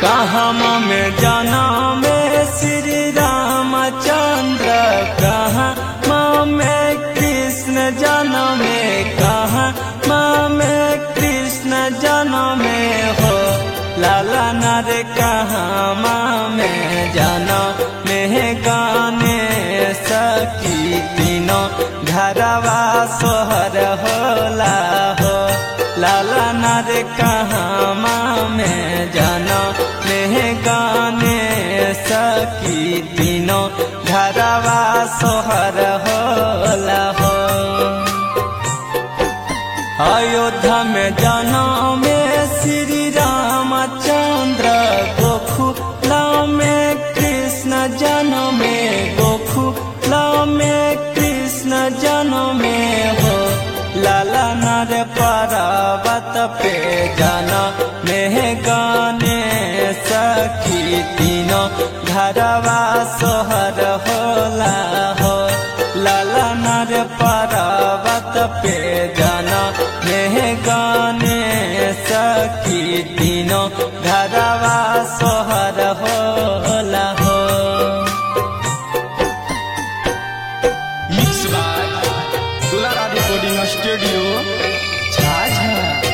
कहम में जाना में श्री रामचंद्र कहाँ में कृष्ण जन्म में कहाँ में कृष्ण जन्म में हो लाला नर कहाँ में जाना में गाने सकी तीनों घरवा सोहर होला हो लाला नर कहाँ में जाना में गाने सकी तीनों घरवा सोहर होला हो अयोध्या में जाना में श्री रामचंद्र गोखुला में कृष्ण जन्म में गोखुला में कृष्ण जन्म में हो लाला नर पर्वत पे जाना में गाने सखी तीनों घरवा सोहर होला हो लाला नर पर्वत पे जाना में गाने सखी तीनों घरवा सोहर होला हो mix by Dulara recording studio Jhajha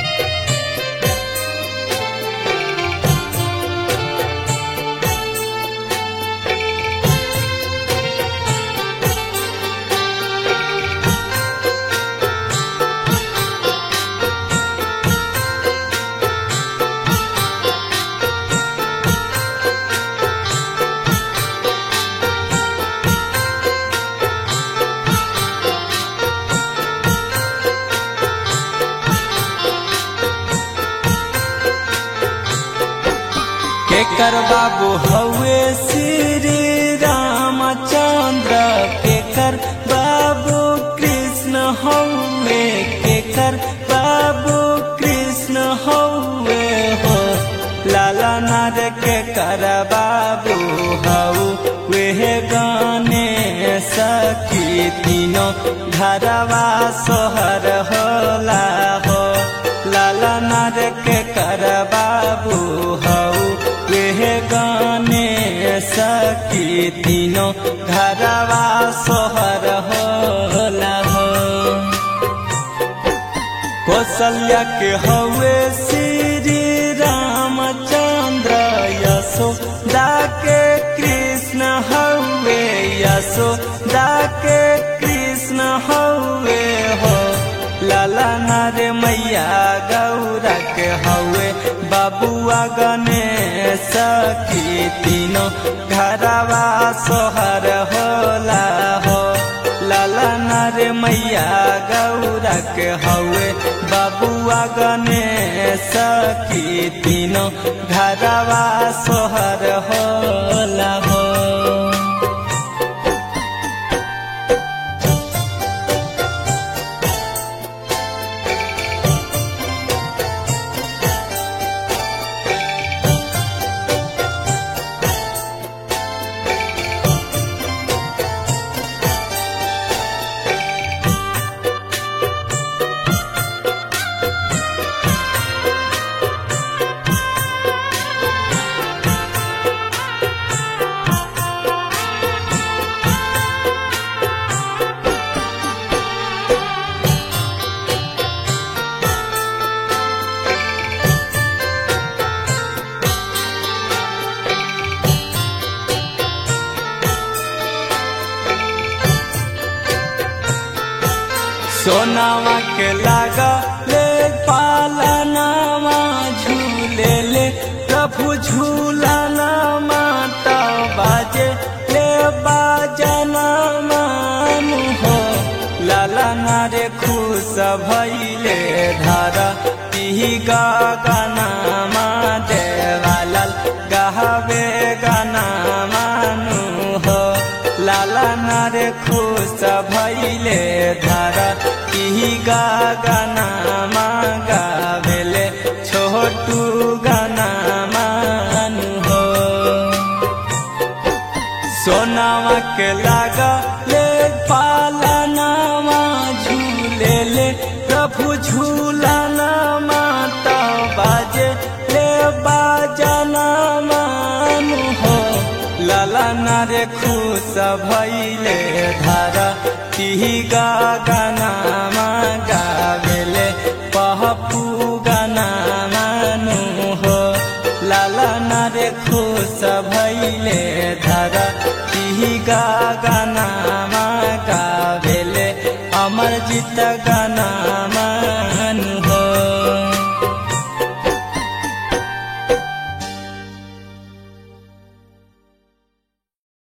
केकर बाबू हवे श्री रामचंद्र केकर बाबू कृष्ण हवे केकर बाबू कृष्ण हवे हो लाला नर केकर बाबू हऊ वे गाने सखी तीनों घरवा सोहर होला हो लाला नर के कर बाबू हऊ वे गाने सखी तीनों घरवा सोहर होला हो कौशल्या के हवे श्री रामचंद्र यशोदा के कृष्ण हवे यशोदा के कृष्ण हवे हो लाला नारे मैया गौरा के हवे बाबुआ गणेश की तीनों घरवा सोहर होला हो लाला नारे मैया गौरा के हवे बाबुआ गणेश की तीनों घरवा सोहर होला हो सोनावा के लागा ले पालनावा झूले ले प्रभु झूलाना माता बाजे ले बाजना मानु हो लाला नारे खुश भैले धारा तिही गाना मा देवालाल गावे गाना मानु हो लाला नारे खुश भैले धारा तिही गाना मा गावेले छोटू गाना मानु हो सोनावा के लागा ले पालनावा झूले ले प्रभु झूलाना माता बाजे ले बाजना भैले धारा तिही गानामा गावेले पहपु गानामा नु हो लाला नारे खुश भैले धारा तिही गानामा गावेले अमर जित गानामा